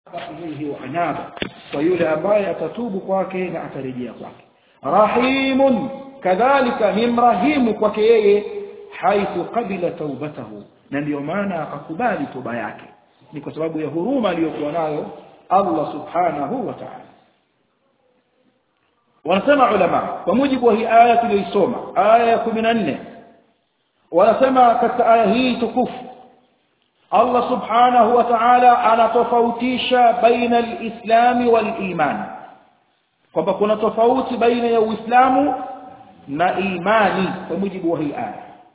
ilayhi wa anaba kwa yule ambaye atatubu kwake na atarejea kwake rahimun kadhalika ni mrahimu kwake yeye haithu qabila taubatahu na ndio maana akakubali toba yake ni kwa sababu ya huruma aliyokuwa nayo Allah subhanahu wa ta'ala wanasema ulama kwa mujibu wa hii aya tuliyoisoma aya ya 14 wanasema katika aya hii tukufu Allah subhanahu wa ta'ala anatofautisha baina al-islami wal-iman kwamba kuna tofauti baina ya Uislamu na imani kwa mujibu wa hii aya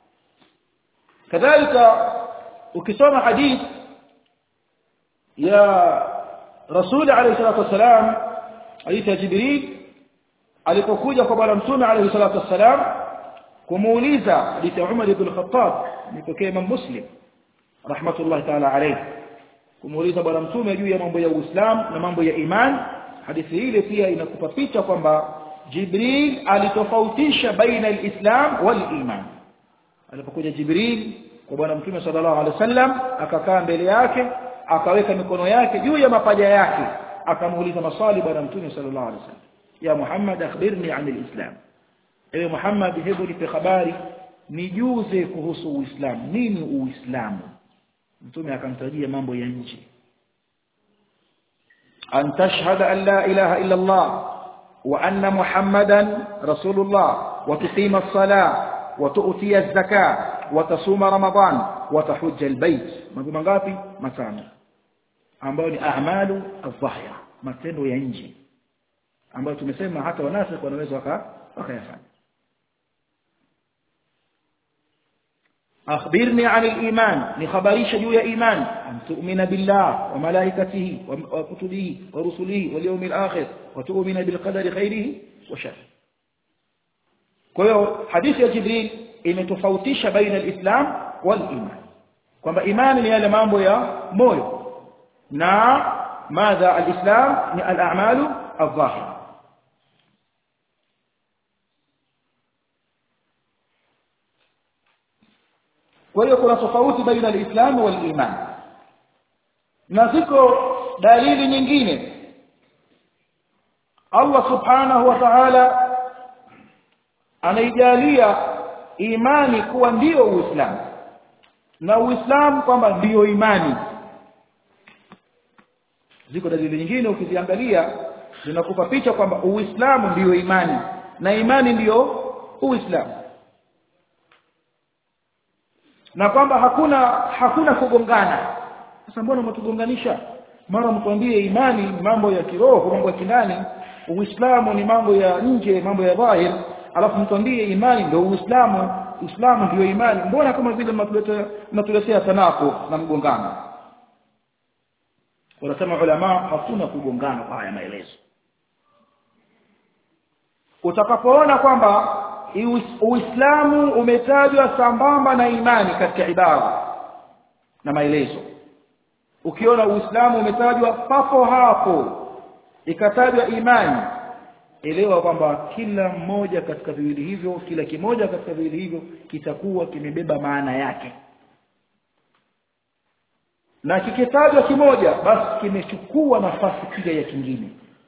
kadhalika ukisoma hadith ya Rasul alayhi salatu wasalam hadith ya Jibril alipokuja kwa bwana mtume alayhi salatu wasalam kumuuliza hadith ya Umar ibn Khattab nipokea Imam Muslim rahmatullahi ta'ala alayhi kumuuliza bwana mtume juu ya mambo ya Uislamu na mambo ya iman hadithi ile pia inakupa picha kwamba Jibril alitofautisha baina al-Islam wal-iman alipokuja Jibril kwa bwana mtume sallallahu alaihi wasallam akakaa mbele yake akaweka mikono yake juu ya mapaja yake akamuuliza maswali bwana mtume sallallahu alaihi wasallam ya Muhammad akhbirni an al-Islam ewe Muhammad hebu nipe habari nijuze kuhusu Uislamu nini Uislamu mtume akamtajia mambo ya nje an tashhada an la ilaha illa Allah wa anna Muhammadan rasulullah wa tuqima as-salah wa tu'ti az-zakah wa tasuma ramadan wa tahujja al-bayt mambo mangapi matano ambayo ni a'malu adh-dhahira matendo ya nje ambayo tumesema hata wanafiki wanaweza wakayafanya أخبرني عن الإيمان لخبريش جوية إيمان أن تؤمن بالله وملائكته وكتبه ورسله واليوم الآخر وتؤمن بالقدر خيره وشره كيو حديث يا جبريل إن تفوتيش بين الإسلام والإيمان كما إيمان يا لمامو يا مويو نا ماذا الإسلام الأعمال الظاهرة kwa hiyo kuna tofauti baina al-Islam wal iman na ziko dalili nyingine Allah subhanahu wa ta'ala anaijalia imani kuwa ndiyo uislamu na uislamu kwamba ndiyo imani ziko dalili nyingine ukiziangalia zinakupa picha kwamba uislamu ndiyo imani na imani ndiyo uislamu na kwamba hakuna hakuna kugongana sasa mbona mtugonganisha mara mtuambie imani ni mambo ya kiroho mambo ya kindani uislamu ni mambo ya nje mambo ya dhahir alafu mtuambie imani ndio uislamu uislamu ndio imani mbona kama vile mnatuletea mnatuletea tanako na mgongano wanasema ulama hakuna kugongana kwa haya maelezo utakapoona kwamba Uislamu umetajwa sambamba na imani katika ibada na maelezo. Ukiona Uislamu umetajwa papo hapo ikatajwa imani, elewa kwamba kila mmoja katika viwili hivyo, kila kimoja katika viwili hivyo kitakuwa kimebeba maana yake. Na kikitajwa kimoja basi kimechukua nafasi pia ya kingine.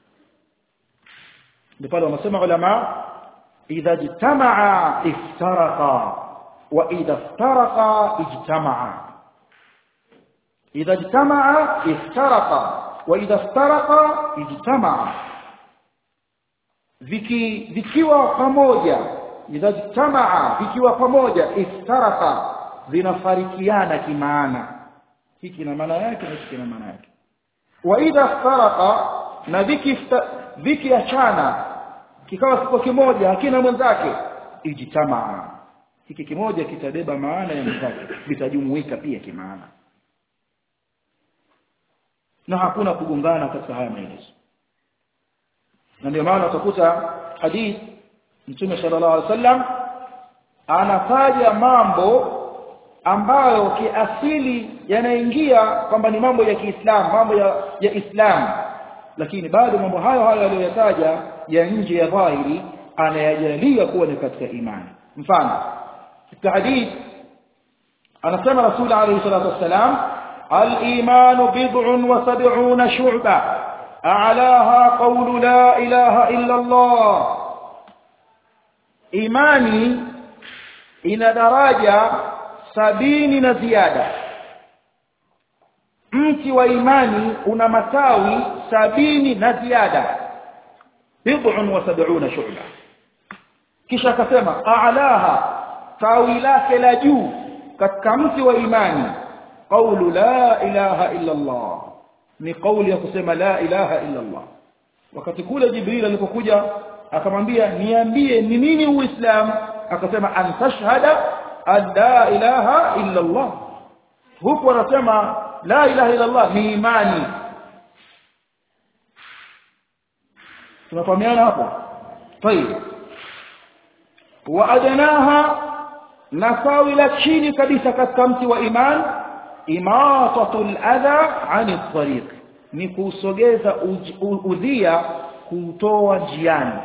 Ndio pale wanasema ulama إذا اجتمعا افترقا وإذا افترقا اجتمعا إذا اجتمعا افترقا وإذا افترقا اجتمعا viki vikiwa pamoja idha jtamaa vikiwa pamoja iftaraka vinafarikiana kimaana hiki na maana yake na hiki na maana yake wa idha iftaraka na viki vikiachana kikawa kiko kimoja hakina mwenzake ijtamaa hiki kimoja kitabeba maana ya mwenzake vitajumuika pia kimaana na hakuna kugongana katika haya maelezo na ndio maana utakuta hadith mtume sallallahu alaihi wasallam anataja mambo ambayo kiasili yanaingia kwamba ni mambo ya Kiislamu mambo ya, ya Islam lakini bado mambo hayo hayo aliyoyataja ya nje ya dhahiri anayajalia kuwa ni katika imani mfano katika hadith anasema rasul alayhi salatu wassalam الإيمان بضع وسبعون شعبة أعلاها قول لا إله إلا الله إيماني إن درجة سبين نزيادة mti wa imani una matawi sabini na ziada bid'un wa sab'una shu'ba kisha akasema a'laha tawi lake la juu katika mti wa imani qawlu la ilaha illa Allah ni kauli ya kusema la ilaha illa Allah wakati kule Jibril alipokuja akamwambia niambie ni nini uislamu akasema an tashhada an la ilaha illa Allah huku anasema la ilaha illa Allah ni imani tunafahamiana hapo طيب وادناها nasawi la chini kabisa katika mti wa iman imatatul adha ani tariq ni kusogeza udhia kutoa njiani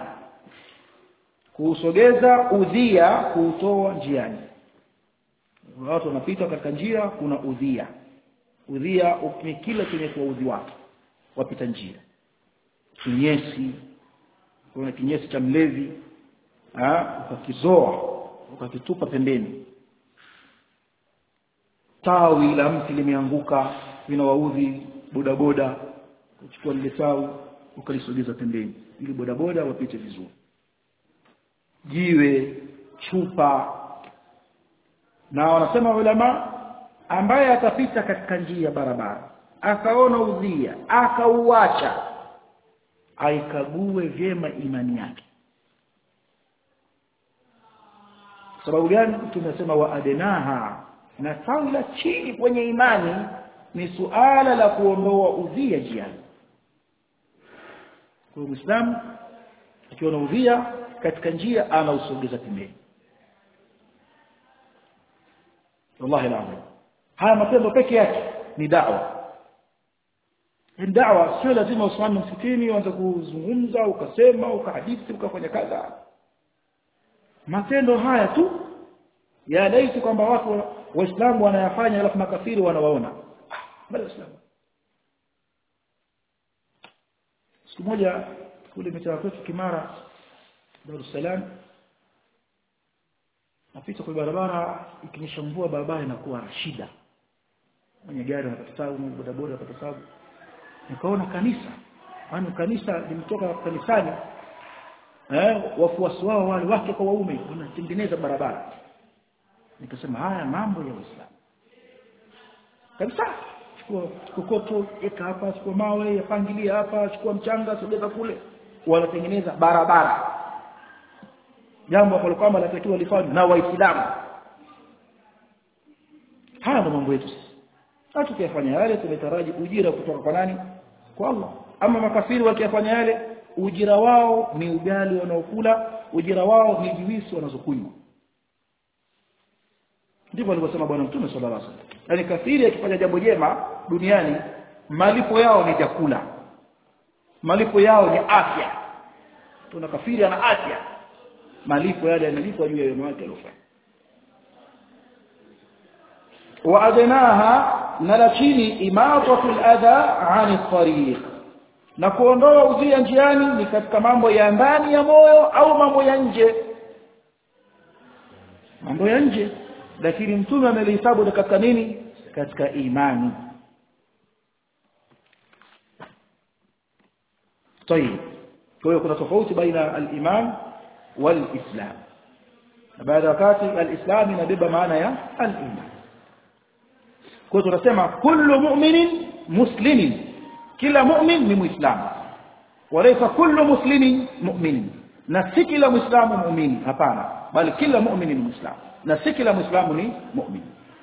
kusogeza udhia kutoa njiani watu wanapita katika njia kuna udhia udhia ni kila chenye kuwaudhi watu wapita njia kinyesi kuna kinyesi cha mlevi ukakizoa ukakitupa pembeni tawi la mti limeanguka linawaudhi bodaboda uchukua lile tawi ukalisogeza pembeni ili bodaboda wapite vizuri jiwe chupa na wanasema ulama ambaye atapita katika njia ya barabara akaona udhia akauacha aikague vyema imani yake sababu gani tumesema wa adenaha na tawi la chini kwenye imani ni suala la kuondoa udhia jiani kwa muislamu akiona udhia katika njia anausogeza pembeni wallahi alazim haya matendo peke yake ni da'wa da'wa sio lazima usimame msikitini uanze kuzungumza ukasema ukahadithi ukafanya kadha matendo haya tu ya laiti kwamba watu waislamu wanayafanya alafu makafiri wanawaona bali waislamu siku moja kule mitaa kwetu Kimara Dar es Salaam napita kwa barabara ikinyesha mvua barabara inakuwa shida mwenye gari anapata tabu bodaboda anapata tabu nikaona kanisa maana kanisa limetoka kanisani eh wafuasi wao wale wake kwa waume wanatengeneza barabara nikasema haya mambo ya Uislamu kabisa chukua kokoto eka hapa chukua mawe yapangilia hapa chukua mchanga sogeza kule wanatengeneza barabara jambo ambalo kwamba latakiwa lifanywe na waislamu haya ndo mambo yetu sisi tukiyafanya yale tumetaraji ujira kutoka kwa nani kwa Allah ama makafiri wakiyafanya yale ujira wao ni ugali wanaokula ujira wao ni juisi wanazokunywa ndivyo alivyosema bwana mtume sallallahu alaihi wasallam yani kafiri akifanya jambo jema duniani malipo yao ni chakula malipo yao ni afya tuna kafiri ana afya malipo yale yanalipwa juu ya wema wake aliyofanya waadnaha na la chini imatatul adha ani tariq na kuondoa udhia njiani ni katika mambo ya ndani ya moyo au mambo ya nje mambo ya nje lakini mtume amelihesabu katika nini katika imani طيب kwa hiyo kuna tofauti baina al-iman wal-islam na baada wakati al-islam inabeba maana ya al-iman kwa hiyo tunasema kullu mu'minin muslimin kila mu'min ni muislamu walaysa kullu muslimin mu'min na si kila muislamu muumini hapana bali kila muumini ni muislamu na si kila muislamu ni muumini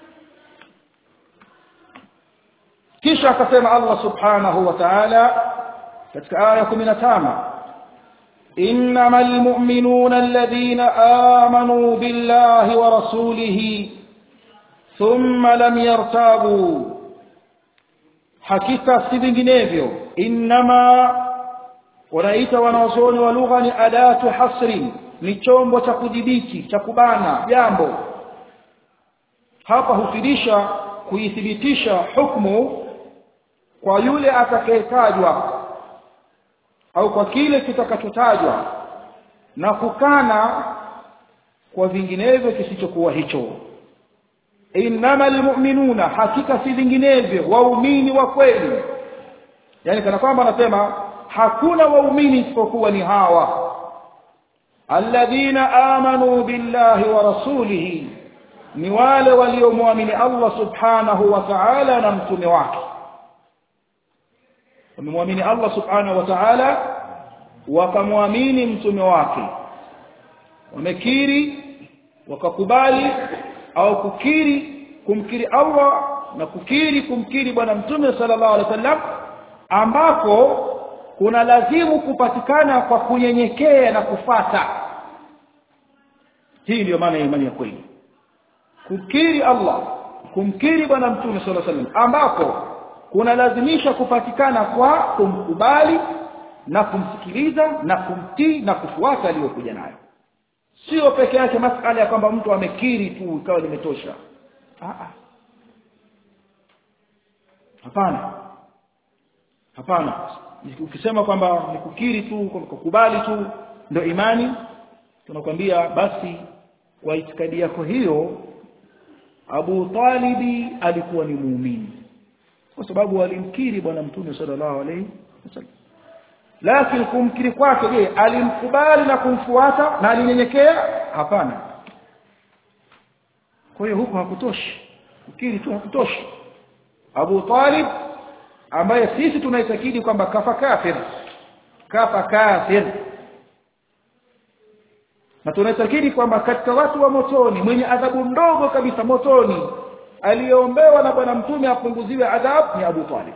kisha akasema Allah subhanahu wa ta'ala katika aya 15 إنما المؤمنون الذين آمنوا بالله ورسوله ثم لم يرتابوا hakika si vinginevyo inma wanaita wanaozoni wa lugha ni adatu hasri ni chombo cha kudhibiti cha kubana jambo hapa hufidisha kuithibitisha hukumu kwa yule atakayetajwa au kwa kile kitakachotajwa na kukana kwa vinginevyo kisichokuwa hicho innamal mu'minuna hakika si vinginevyo waumini wa kweli yani kana kwamba anasema hakuna waumini isipokuwa ni hawa alladhina amanu billahi wa rasulihi ni wale waliomwamini Allah subhanahu wa ta'ala na mtume wake wamemwamini Allah subhanahu wa ta'ala wakamwamini mtume wake wamekiri wakakubali au kukiri kumkiri Allah na kukiri kumkiri bwana mtume sallallahu alaihi wasallam ambapo kuna lazimu kupatikana kwa kunyenyekea na kufata hii ndiyo maana ya imani ya kweli kukiri Allah kumkiri bwana mtume sallallahu alaihi wasallam ambapo kuna lazimisha kupatikana kwa kumkubali na kumsikiliza na kumtii na kufuata aliyokuja nayo sio peke yake masala ya kwamba mtu amekiri tu ikawa limetosha hapana hapana ukisema kwamba ni kukiri tu kukubali tu ndio imani tunakwambia basi kwa itikadi yako hiyo Abu Talibi alikuwa ni muumini kwa sababu alimkiri bwana mtume sallallahu alaihi wasallam lakini kumkiri kwake je alimkubali na kumfuata na alinyenyekea hapana kwa hiyo huko hakutoshi kukiri tu hakutoshi Abu Talib ambaye sisi tunaitakidi kwamba kafa kafir kafa kafir na tunaitakidi kwamba katika watu wa motoni mwenye adhabu ndogo kabisa motoni aliyeombewa na bwana mtume apunguziwe adhabu ni Abu Talib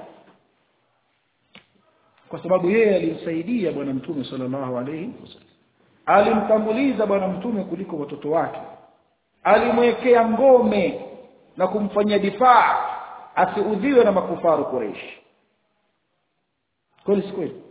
kwa sababu yeye alimsaidia bwana mtume sallallahu alayhi wasallam alimtanguliza bwana mtume kuliko watoto wake alimwekea ngome na kumfanyia difaa asiudhiwe na makufaru Quraysh kweli si kweli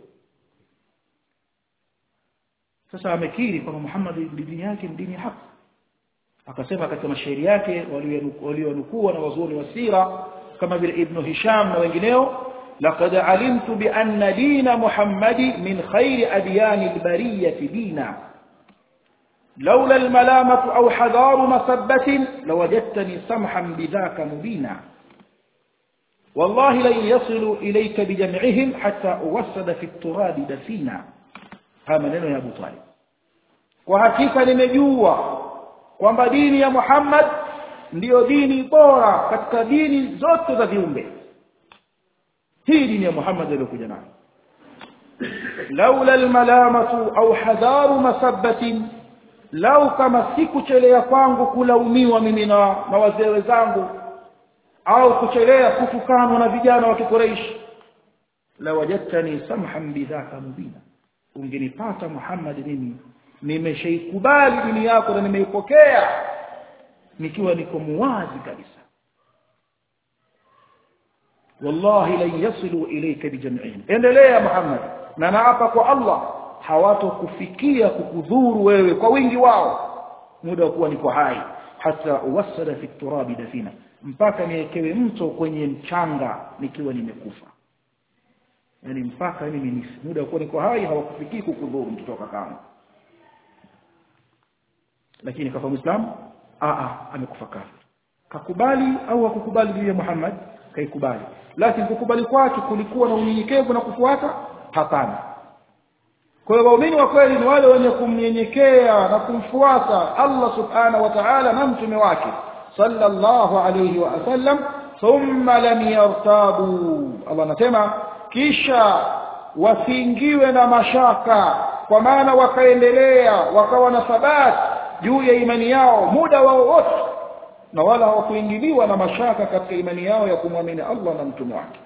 sasa amekiri kwamba Muhammad dini yake ni dini ya haki akasema katika mashairi yake walionukua na wazuri wa sira kama vile Ibn Hisham na wengineo لقد علمت بأن دين محمد من خير أديان البرية دينا لولا الملامة أو حذار مسبة لوجدتني سمحا بذاك مبينا والله لن يصلوا إليك بجمعهم حتى أوسد في التراب دفينا هذا منين يا أبو طالب وحقيقة nimejua kwamba dini ya Muhammad ndiyo dini bora katika dini zote za viumbe hii dini ya Muhammad aliyokuja nayo laula almalamatu au hadharu masabbatin lau kama sikuchelea kwangu kulaumiwa mimi na, na wazee wenzangu au kuchelea kutukanwa na vijana wa Quraysh la wajadtani samhan bidhaka mubina ungenipata Muhammad mimi nimeshaikubali dini yako na nimeipokea nikiwa niko muwazi kabisa wallahi lan yasilu ilayka bijam'ihim endelea Muhammad na naapa kwa Allah hawatokufikia kukudhuru wewe kwa wingi wao muda wa kuwa niko hai hata uwasada fi turabi dafina mpaka niekewe mto kwenye mchanga nikiwa nimekufa yani mpaka mimi nifi muda wa kuwa niko hai hawakufikii kukudhuru mtoto kama lakini kafa muislamu a a amekufa kafir kakubali au hakukubali dini ya Muhammad kaikubali lakini kukubali kwake kulikuwa na unyenyekevu na kufuata hapana kwa hiyo waumini wa kweli ni wale wenye kumnyenyekea na kumfuata Allah subhanahu wa ta'ala na mtume wake sallallahu alayhi wa sallam thumma lam yartabu Allah anasema kisha wasiingiwe na mashaka kwa maana wakaendelea wakawa na thabati juu ya imani yao muda wao wote na wala hawakuingiliwa na mashaka katika imani yao ya kumwamini Allah na mtume wake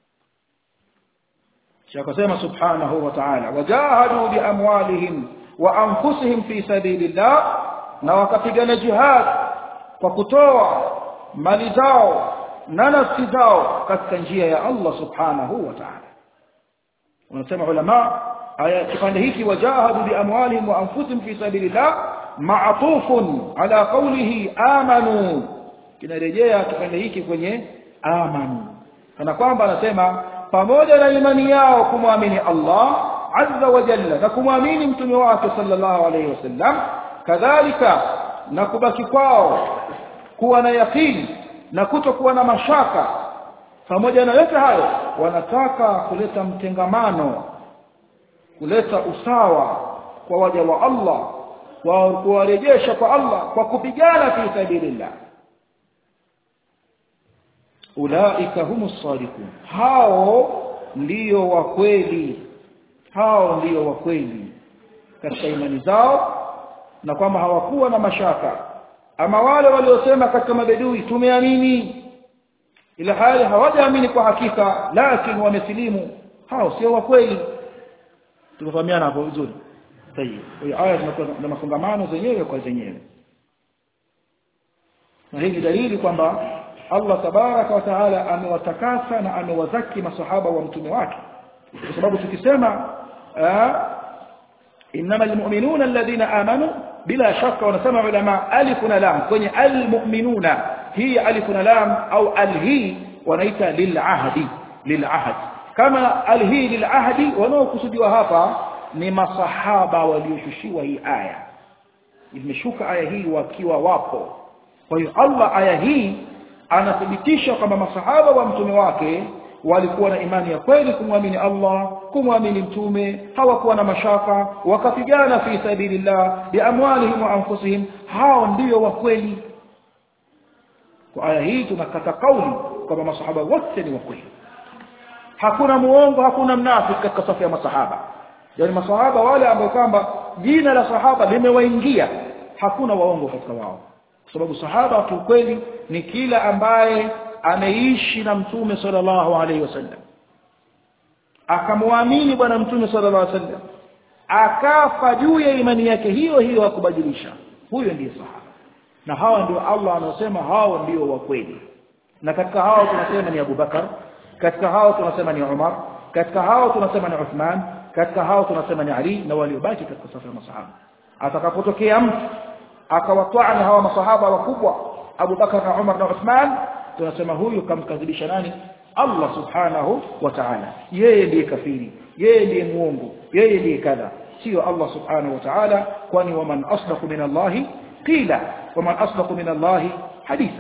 akasema subhanahu wa ta'ala wajahadu biamwalihim wa anfusihim fi sabilillah na wakapigana jihad kwa kutoa mali zao na nafsi zao katika njia ya Allah subhanahu wa ta'ala wanasema ulama aya kipande hiki wajahadu biamwalihim wa anfusihim fi sabilillah ma'tufun ala qawlihi amanu kinarejea kipande hiki kwenye amanu kana kwamba anasema pamoja na imani yao kumwamini Allah azza wa jalla na kumwamini mtume wake sallallahu alayhi wasallam kadhalika na kubaki kwao kuwa na yakini na kutokuwa na mashaka pamoja na yote hayo wanataka kuleta mtengamano kuleta usawa kwa waja wa Allah kuwarejesha kwa Allah kwa kupigana fi sabilillah ulaika humus sadiqun hao ndio wa kweli hao ndio wa kweli katika imani zao na kwamba hawakuwa na mashaka ama wale waliosema katika mabedui tumeamini ila hali hawajaamini kwa hakika lakini wamesilimu hao sio wa kweli tumefahamiana hapo vizuri sahihi hiyo aya zinakuwa na mafungamano zenyewe kwa zenyewe na hii ni dalili kwamba Allah tabaraka wa taala amewatakasa na amewazaki masahaba wa mtume wake kwa sababu tukisema innamal mu'minuna alladhina amanu bila shaka wanasema ulama alif na lam kwenye almu'minuna hii alif na lam au alhi wanaita lil'ahdi lil'ahd kama alhi lil'ahdi wanaokusudiwa hapa ni masahaba walioshushiwa hii aya imeshuka aya hii wakiwa wapo kwa hiyo Allah aya hii anathibitisha kwamba masahaba wa mtume wake walikuwa na imani ya kweli kumwamini Allah kumwamini mtume hawakuwa na mashaka wakapigana fi sabilillah biamwalihim wa anfusihim hao ndio wa kweli kwa aya hii tunakata kauli kwamba masahaba wote ni wa kweli hakuna muongo hakuna mnafiki katika safu ya masahaba yani masahaba wale ambao kwamba jina la sahaba limewaingia hakuna waongo katika wao kwa sababu sahaba kiukweli ni kila ambaye ameishi na mtume sallallahu alaihi wasallam akamwamini bwana mtume sallallahu alaihi wasallam akafa juu ya imani yake hiyo hiyo akubadilisha huyo ndiye sahaba na hawa ndio Allah anasema hao ndio wa kweli na katika hao tunasema ni Abu Bakar katika hao tunasema ni Umar katika hao tunasema ni Uthman katika hao tunasema ni Ali na waliobaki katika safu ya masahaba atakapotokea mtu akawatwani hawa masahaba wakubwa Abu Bakar na Umar na Uthman tunasema huyu kamkadhibisha nani Allah subhanahu wa ta'ala yeye ndiye kafiri yeye ndiye muongo yeye ndiye kadha sio Allah subhanahu wa ta'ala kwani waman asdaqu min Allah qila waman asdaqu min Allah haditha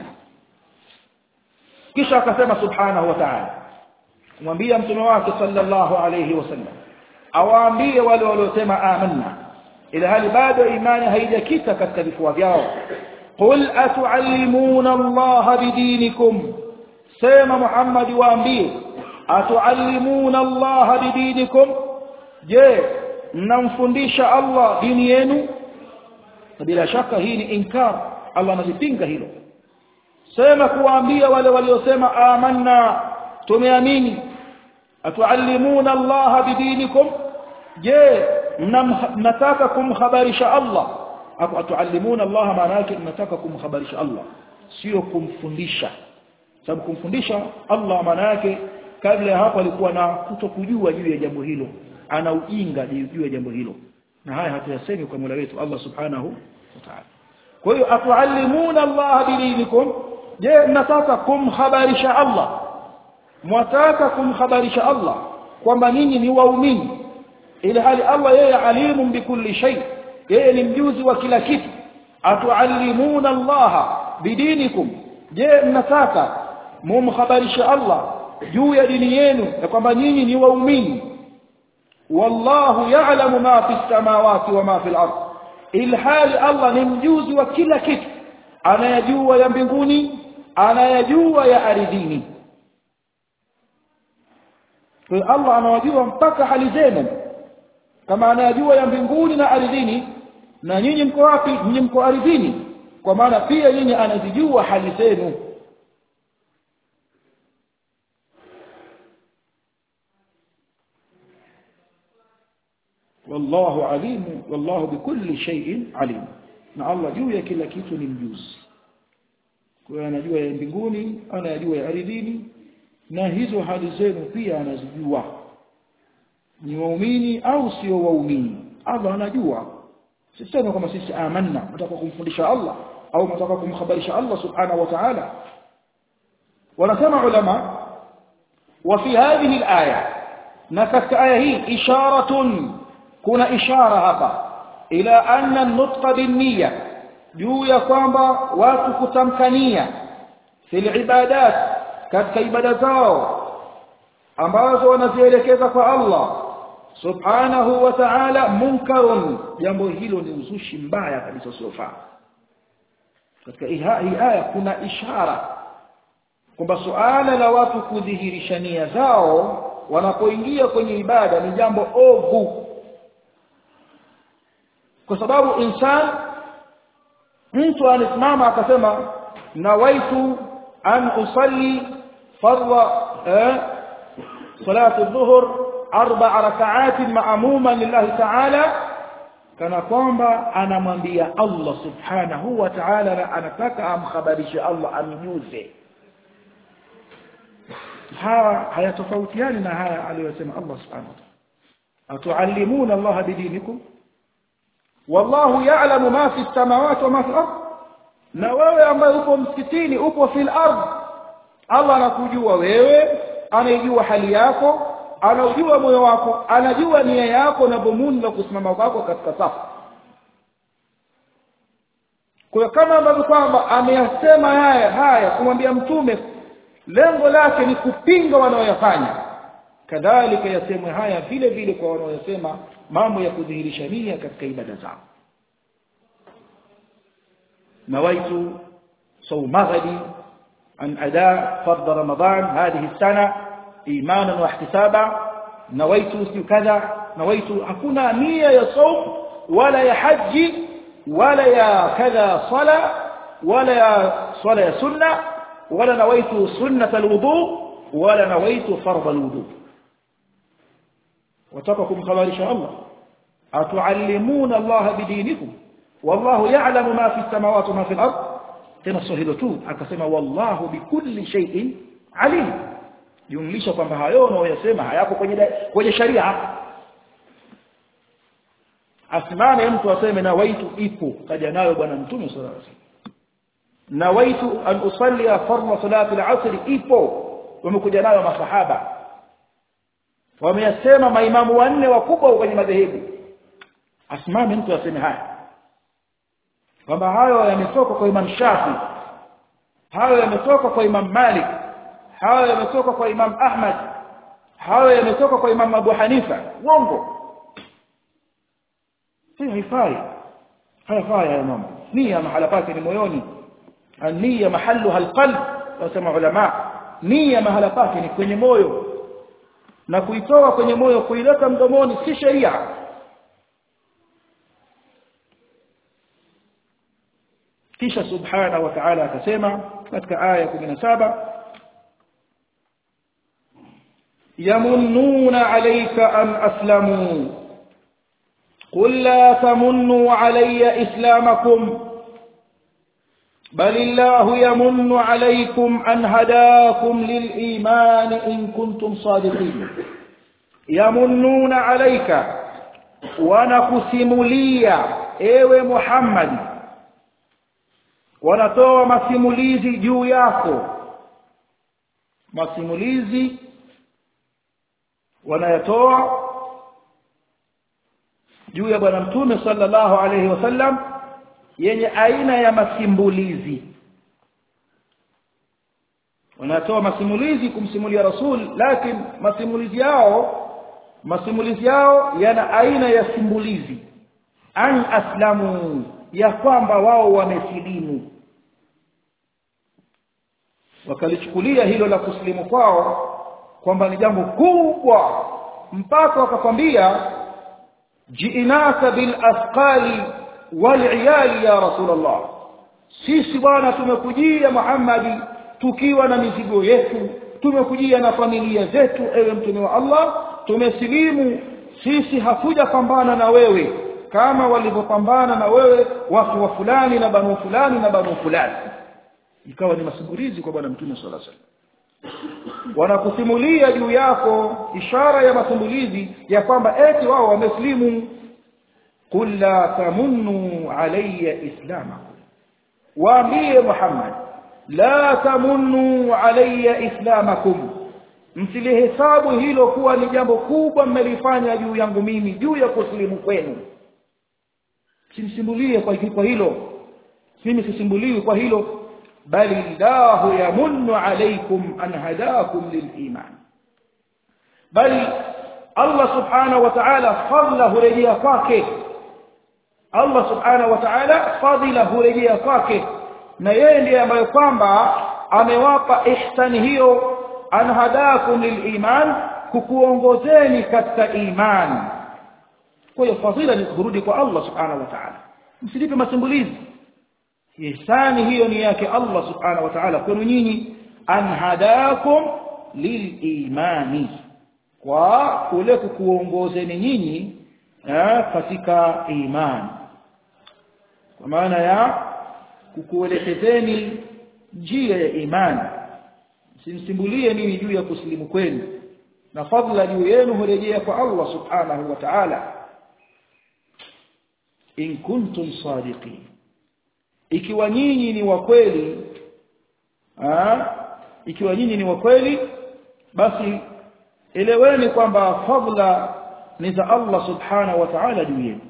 kisha akasema subhanahu wa ta'ala mwambie mtume wake sallallahu alayhi wasallam awaambie wale waliosema amanna ila hali bado imani haijakita katika vifua vyao qul atuallimuna allaha bidinikum sema muhammad waambie atuallimuna allaha bidinikum je mnamfundisha allah dini yenu bila shaka hii ni inkar allah anazipinga hilo sema kuwaambia wale waliosema amanna tumeamini atuallimuna allaha bidinikum je mnataka kumhabarisha Allah hapo atuallimuna Allah maana yake mnataka kumhabarisha Allah sio kumfundisha sababu kumfundisha Allah maana yake kabla ya hapo alikuwa na kutokujua juu ya jambo hilo ana ujinga juu ya jambo hilo na haya hatuyasemi kwa Mola wetu Allah subhanahu wa ta'ala kwa hiyo atuallimuna Allah bidinikum je mnataka kumhabarisha Allah mwataka kumhabarisha Allah kwamba ninyi ni waumini ili hali Allah yeye alimu bikulli shay yeye ni mjuzi wa kila kitu atuallimuna Allah bidinikum je mnataka mumhabarisha Allah juu ya dini yenu na kwamba nyinyi ni waumini wallahu ya'lamu ma fi samawati wa ma fi al-ard ilhali Allah ni mjuzi wa kila kitu anayajua ya mbinguni anayajua ya ardhini kwa Allah anawajua mpaka hali zenu kama anayajua ya mbinguni na ardhini na nyinyi mko wapi nyinyi mko ardhini kwa maana pia nyinyi anazijua hali zenu wallahu alimu wallahu bikulli shay'in alim na Allah juu ya kila kitu ni mjuzi kwa hiyo anajua ya mbinguni anayajua ya ardhini na hizo hali zenu pia anazijua ni waumini au sio waumini Allah anajua sisema kama sisi amanna nataka kumfundisha Allah au mtaka kumkhabarisha Allah subhanahu wa ta'ala wanasema ulama wa fi hadhihi al-aya na katika aya hii isharatun kuna ishara hapa ila anna an-nutqa bin-niyya juu ya kwamba watu kutamkania fil ibadat katika ibada zao ambazo wanazielekeza kwa Allah subhanahu wa ta'ala munkarun jambo hilo ni uzushi mbaya kabisa usiofaa katika hii aya kuna ishara kwamba suala la watu kudhihirisha nia zao wanapoingia kwenye ibada ni jambo ovu kwa sababu insan mtu anasimama akasema nawaitu an usalli fardha eh, salatu dhuhur arba rak'at ma'muman lillahi ta'ala kana kwamba anamwambia Allah subhanahu wa ta'ala na anataka amkhabarishe Allah amjuze haya hayatofautiani na haya aliyosema Allah subhanahu wa ta'ala atuallimuna Allah bidinikum wallahu ya'lamu ma fi samawati wa ma fi al-ard na wewe ambaye upo msikitini upo fil ard Allah anakujua wewe anaijua hali yako anajua moyo wako anajua nia yako na dhumuni la kusimama kwako katika safu kwa kama ambavyo kwamba ameyasema haya haya kumwambia mtume lengo lake ni kupinga wanaoyafanya kadhalika yasemwe haya vile vile kwa wanaoyasema mambo ya kudhihirisha nia katika ibada zao nawaitu صوم غدي عن أداء فرض رمضان هذه السنة إيمانا واحتسابا نويت كذا نويت أكون نية يا صوم ولا يا حج ولا يا كذا صلاة ولا يا صلاة سنة ولا نويت سنة الوضوء ولا نويت فرض الوضوء وتقكم خبر شاء الله أتعلمون الله بدينكم والله يعلم ما في السماوات وما في الأرض tena sio hilo tu akasema wallahu bikulli shay'in alim jumlisha kwamba hayo unayoyasema hayako kwenye kwenye sharia asimame mtu aseme na waitu ipo kaja nayo bwana mtume sallallahu alaihi wasallam na waitu an usalli fardhu salati al-asr ipo wamekuja nayo masahaba wameyasema maimamu wanne wakubwa kwenye madhehebu asimame mtu aseme haya kwamba hayo yametoka kwa Imam Shafi hayo yametoka kwa Imam Malik hayo yametoka kwa Imam Ahmad hayo yametoka kwa Imam Abu Hanifa uongo si haifai haifai haya mambo nia mahala pake ni moyoni nia mahalluha alqalb wasema ulama nia mahala pake ni kwenye moyo na kuitoa kwenye moyo kuileta mdomoni si sheria kisha subhana wa ta'ala akasema katika aya 17 yamunnuna alayka an aslamu قل لا تمنوا علي إسلامكم بل الله يمن عليكم أن هداكم للإيمان إن كنتم صادقين يمنون عليك ونقسم لي ايوه محمد wanatoa masimulizi juu yako masimulizi wanayatoa juu ya bwana mtume sallallahu alayhi wasallam yenye aina ya masimbulizi wanatoa masimulizi kumsimulia rasul lakini masimulizi yao masimulizi yao yana aina ya simbulizi an aslamu ya kwamba wao wamesilimu wakalichukulia hilo la kusilimu kwao kwamba ni jambo kubwa mpaka wakakwambia jiinaka bil asqali wal iyali ya rasulullah sisi bwana tumekujia Muhammadi tukiwa na mizigo yetu tumekujia na familia zetu ewe mtume wa Allah tumesilimu sisi hakuja pambana na wewe kama walivyopambana na wewe watu wa fulani na banu fulani na banu fulani ikawa ni masimulizi kwa bwana mtume sallallahu alaihi wasallam wanakusimulia juu yako ishara ya masimulizi ya kwamba eti wao wameslimu qul la tamunnu alayya islamakum waambie Muhammad la tamunnu alayya islamakum msilihesabu hilo kuwa ni jambo kubwa mmelifanya juu yangu mimi juu ya kusilimu kwenu simsimbulie kwa kwa hilo mimi sisimbuliwi kwa hilo bali llahu yamunnu alaykum an hadakum liliman bali Allah subhanahu wa ta'ala fadla hurejea kwake Allah subhanahu wa ta'ala fadila hurejea kwake na yeye ndiye ambaye kwamba amewapa ihsani hiyo an hadakum liliman kukuongozeni katika imani kwa hiyo fadhila ni kurudi kwa Allah subhanahu wa ta'ala msilipe masimbulizi ihsani hiyo ni yake Allah subhanahu wa ta'ala kwenu nyinyi an hadakum lilimani kwa kule kukuongozeni nyinyi katika imani kwa maana ya kukuelekezeni njia ya imani simsimbulie mimi juu ya kusilimu kwenu na fadla juu yenu hurejea kwa Allah subhanahu wa ta'ala in kuntum sadiqin ikiwa nyinyi ni wa kweli ikiwa nyinyi ni wa kweli basi eleweni kwamba fadla ni za Allah subhanahu wa ta'ala juu yenu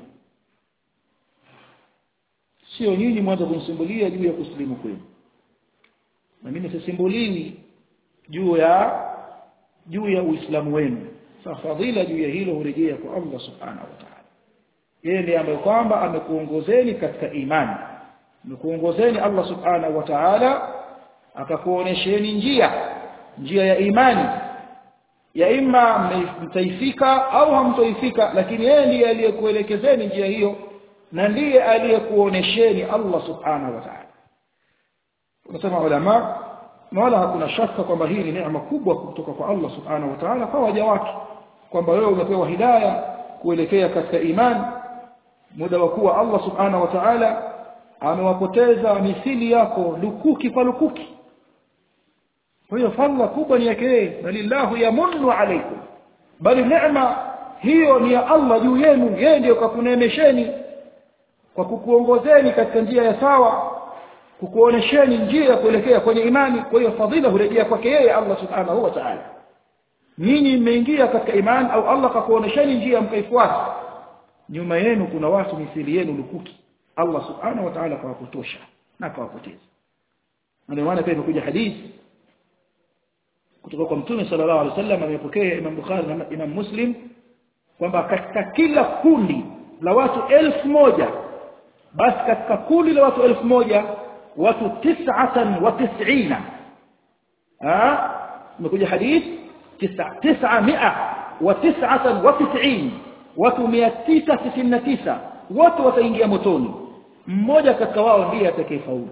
sio nyinyi mwanzo kumsimbulia juu ya kusilimu kwenu na mimi sisimbuliwi juu ya juu ya uislamu wenu sasa fadhila juu ya hilo hurejea kwa Allah subhanahu wa ta'ala yeye ndiye ambaye kwamba amekuongozeni katika imani amekuongozeni Allah subhanahu wa ta'ala akakuonesheni njia njia ya imani ya imma mtaifika au hamtoifika lakini yeye ndiye aliyekuelekezeni njia hiyo na ndiye aliyekuonesheni Allah subhanahu wa ta'ala unasema ulama na wala hakuna shaka kwamba hii ni neema kubwa kutoka kwa Allah subhanahu wa ta'ala kwa waja wake kwamba wewe umepewa hidayah kuelekea katika imani muda wa kuwa Allah subhanahu wa ta'ala amewapoteza misili yako lukuki kwa lukuki kwa hiyo fadhila kubwa ni yake balillahu yamunnu alaykum bali neema hiyo ni ya Allah juu yenu yeye ndiyo kakunemesheni kwa kukuongozeni katika njia ya sawa kukuonesheni njia ya kuelekea kwenye imani kwa hiyo fadhila hurejea kwake yeye Allah subhanahu wa ta'ala nyinyi mmeingia katika imani au Allah kakuonesheni njia mkaifuata nyuma yenu kuna watu misili yenu lukuki Allah subhanahu wa ta'ala kawapotosha na kawapoteza ndio maana pia imekuja hadithi kutoka kwa mtume sallallahu alaihi wasallam amepokea Imam Bukhari na Imam Muslim kwamba katika kila kundi la watu elfu moja basi katika kundi la watu elfu moja watu tis'atan wa tis'ina ah imekuja hadithi tis'a mia wa tis'atan wa tis'in watu 999 wote wataingia motoni mmoja katika wao ndiye atakayefaulu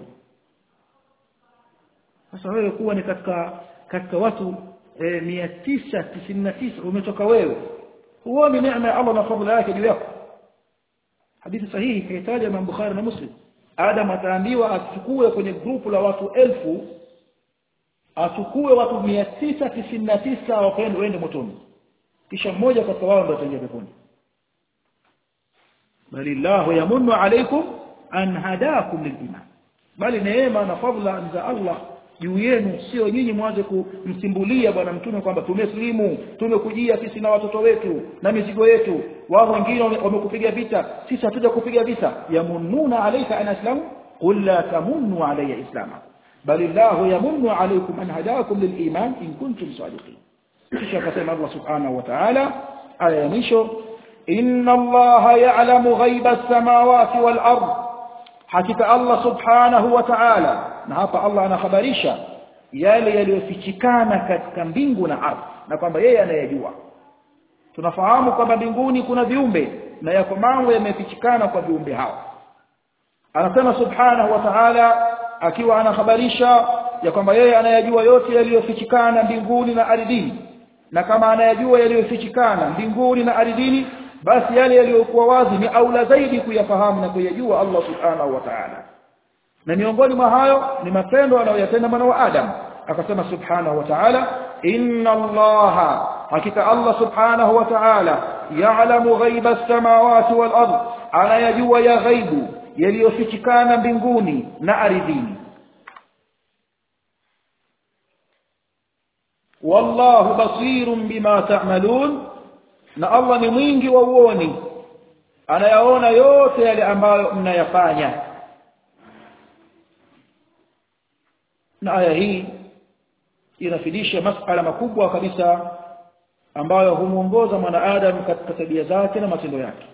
sasa wewe kuwa ni katika katika watu e, 999 umetoka wewe huoni neema ya Allah na fadhila yake juu yako hadithi sahihi kaitaja Imam Bukhari na Muslim Adam ataambiwa achukue kwenye grupu la watu elfu achukue watu 999 wakaende waende motoni kisha mmoja katika wao ndio ataingia peponi bali Allah yamunnu alaykum an hadakum liliman bali neema na fadhila za Allah juu yenu sio nyinyi mwanze kumsimbulia bwana mtume kwamba tumeslimu tumekujia sisi na watoto wetu na mizigo yetu wao wengine wamekupiga vita sisi hatuja kupiga vita yamununa alayka an aslamu qul la tamunnu alayya islama bali Allah yamunnu alaykum an hadakum liliman in kuntum sadiqin kisha akasema Allah subhanahu wa ta'ala aya ya mwisho inna Allah ya'lamu ghaiba as-samawati wal ard hakika Allah subhanahu wa ta'ala na hapa Allah anakhabarisha yale yaliyofichikana katika mbingu na ardhi na kwamba yeye anayajua tunafahamu kwamba mbinguni kuna viumbe na yako mambo yamefichikana kwa viumbe hao anasema subhanahu wa ta'ala akiwa anakhabarisha ya kwamba yeye anayajua yote yaliyofichikana mbinguni na ardhini na kama anayajua yaliyofichikana mbinguni na ardhini basi yale yaliyokuwa wazi ni aula zaidi kuyafahamu na kuyajua Allah subhanahu wa ta'ala na miongoni mwa hayo ni matendo anayoyatenda mwana wa Adam akasema subhanahu wa ta'ala inna allaha hakika Allah subhanahu wa ta'ala ya'lamu ghaiba as-samawati wal ard anayajua ya ghaibu yaliyofichikana mbinguni na ardhini wallahu basirun bima ta'malun na Allah ni mwingi wa uoni anayaona yote yale ambayo mnayafanya na aya hii inafidisha masala makubwa kabisa ambayo humuongoza mwanadamu katika tabia zake na matendo yake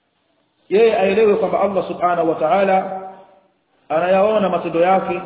yeye aelewe kwamba Allah subhanahu wa ta'ala anayaona matendo yake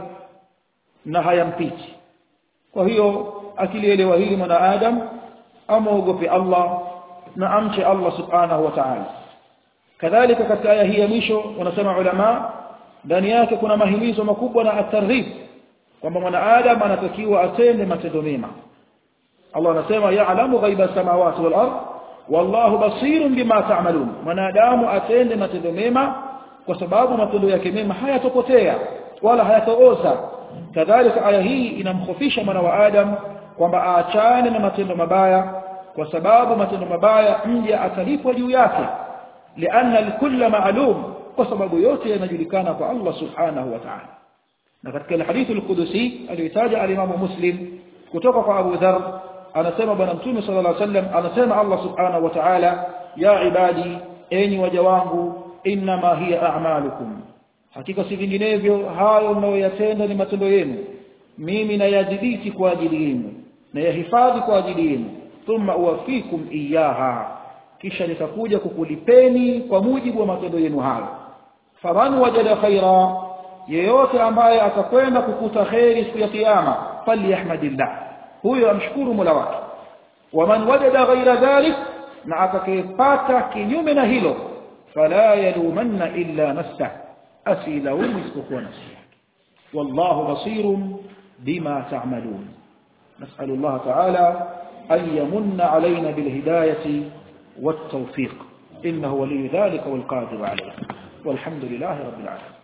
na hayampiti kwa hiyo akilielewa hili mwanadamu amuogope Allah na amche Allah subhanahu wa ta'ala kadhalika katika aya hii ya mwisho wanasema ulama ndani yake kuna mahimizo makubwa na atarghib kwamba mwanadamu anatakiwa atende matendo mema Allah anasema ya'lamu ghaiba samawati wal ard wallahu basirun bima ta'malun mwanadamu atende matendo mema kwa sababu matendo yake mema hayatopotea wala hayatooza kadhalika aya hii inamkhofisha mwana wa adam kwamba aachane na matendo mabaya kwa sababu matendo mabaya mja atalipwa juu yake lianna alkulla ma'lum kwa sababu yote yanajulikana kwa Allah subhanahu wa ta'ala na katika hadithi al-Qudusi aliyotaja al-Imam Muslim kutoka kwa Abu Dharr anasema bwana mtume sallallahu alaihi wasallam anasema Allah subhanahu wa ta'ala ya ibadi enyi waja wangu inma hiya a'malukum hakika si vinginevyo hayo mnayoyatenda ni matendo yenu mimi nayadhibiti kwa ajili yenu na yahifadhi kwa ajili yenu thumma uwafikum iyaha kisha nitakuja kukulipeni kwa mujibu wa matendo yenu hayo faman wajada khaira yeyote ambaye atakwenda kukuta khairi siku ya kiyama falyahmadillah huyo amshukuru Mola wake waman wajada ghaira dhalik na atakayepata kinyume na hilo fala yalumanna illa nafsah asilaumu isipokuwa nafsi yake wallahu basirun bima ta'malun نسأل الله تعالى أن يمن علينا بالهداية والتوفيق إنه ولي ذلك والقادر عليه والحمد لله رب العالمين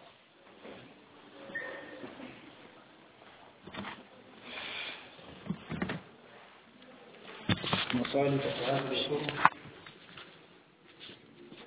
مصالح هذا الشرط